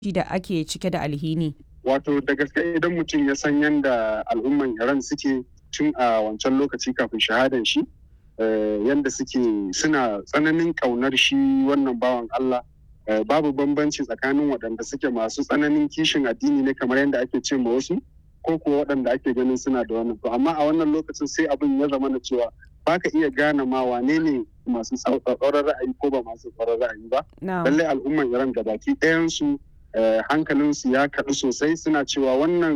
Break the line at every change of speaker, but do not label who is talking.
da ake cike da alhini.
Wato da gaske idan mutum ya san yadda al'umman Iran suke tun a wancan lokaci kafin shahadan shi, yadda suke suna tsananin ƙaunar shi wannan bawan Allah. Babu bambanci tsakanin waɗanda suke masu tsananin kishin addini ne kamar yadda ake ce ma wasu, ko kuwa waɗanda ake ganin suna da wannan. To amma a wannan lokacin sai abin ya zama na cewa ba ka iya gane ma wane ne masu tsauraran ra'ayi ko ba masu tsauraran ra'ayi ba. Lallai al'umman Iran da baki ɗayansu hankalinsu ya kaɗu sosai suna cewa wannan